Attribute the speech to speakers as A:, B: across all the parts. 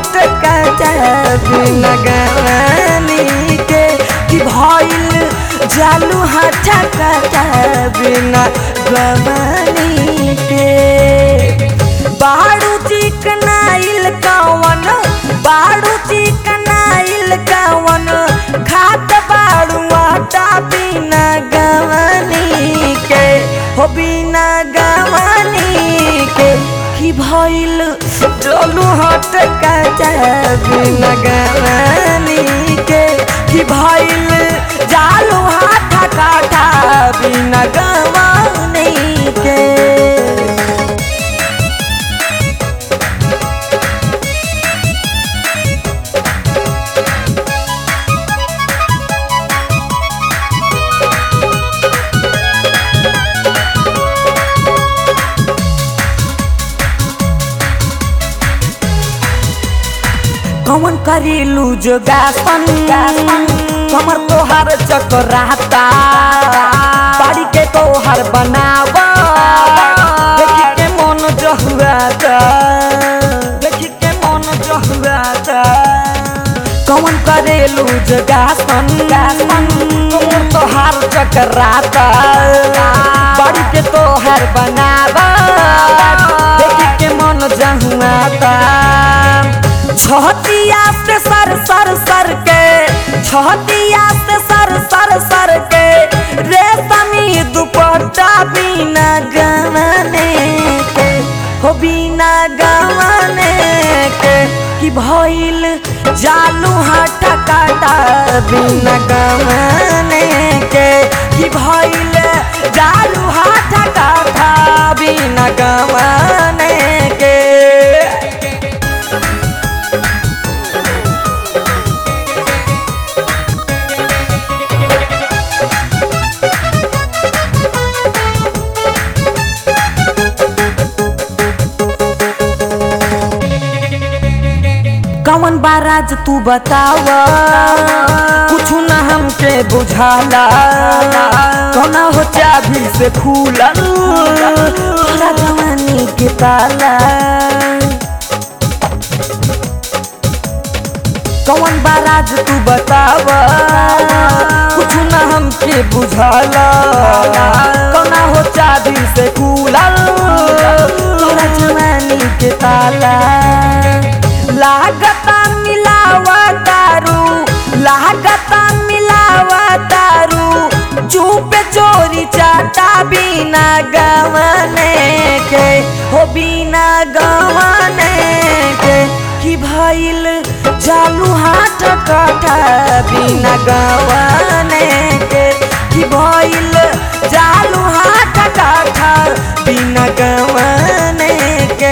A: हाथ काटा बिना गवानी के कि भइल जालू हाथ काटा बिना गवानी के बाड़ू चिकनाइल कवन बाड़ू चिकनाइल कवन खात बाड़ू आटा बिना गवानी के हो बिना गवानी के कि भइल चलू हट काटा बिना गवानी के कि भइल जालू हाथ काटा बिना गवानी के कौन करेलू जोगासन कमर तोहार चकराता बाड़ी के तोहार बनावा देखी के मन जहुआता देखी के मन जहुआता कौन करेलू जोगासन कमर तोहार चकराता बाड़ी के तोहार बनावा देखी के मन जहुआता छहतिया से सर सर सर के छहतिया से सर सर सर के रेशमी दुपट्टा बिना गवाने के हो बिना गवाने के कि भइल जालू हाथ काटा बिना गवाने के कि भइल जालू हाथ काटा बिना गवाने के कौन बाराज तू बतावा कुछ न हमके बुझाला कौना हो चाभी से खुलल तोरा जवानी के ताला कौन बाराज तू बतावा कुछ न हमके बुझाला कौना हो चाभी से खुलल तोरा जवानी के ताला लागता मिलावा दारू लागता मिलावा दारू चुप चोरी चाटा बिना गवाने के हो बिना गवाने के कि भइल जालू हाथ काटा बिना गवाने के कि भइल जालू हाथ काटा बिना गवाने के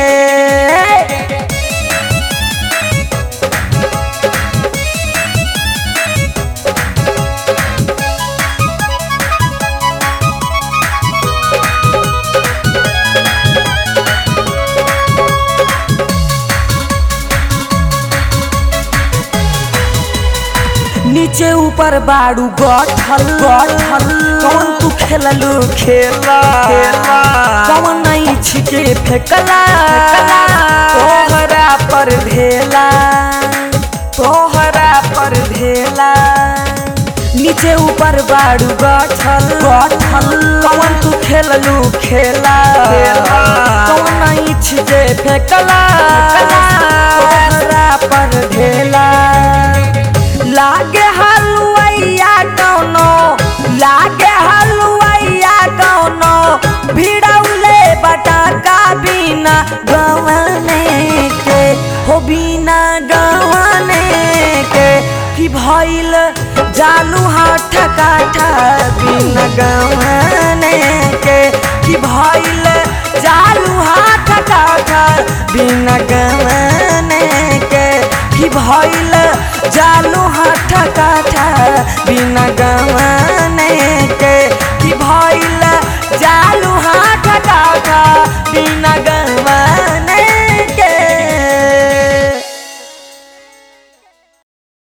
A: नीचे ऊपर बाड़ू गठल गठल कौन तू खेललू खेला खेला कौन नहीं छिके फेकला तोहरा पर भेला तोहरा पर भेला नीचे ऊपर बाड़ू गठल गठल कौन तू खेललू खेला खेला कौन नहीं छिके फेकला तोहरा पर भेला लागे हलुआइया कौनो लागे हलुआइया कौनो भिड़ौले बटाका बिना गवाने के हो बिना गवाने के कि भइल जालू हाथ काठा बिना गवाने के कि भइल जालू हाथ काठा बिना गवाने के कि भइल जालू हाथ काठा बिना गवाने के कि भइल जालू हाथ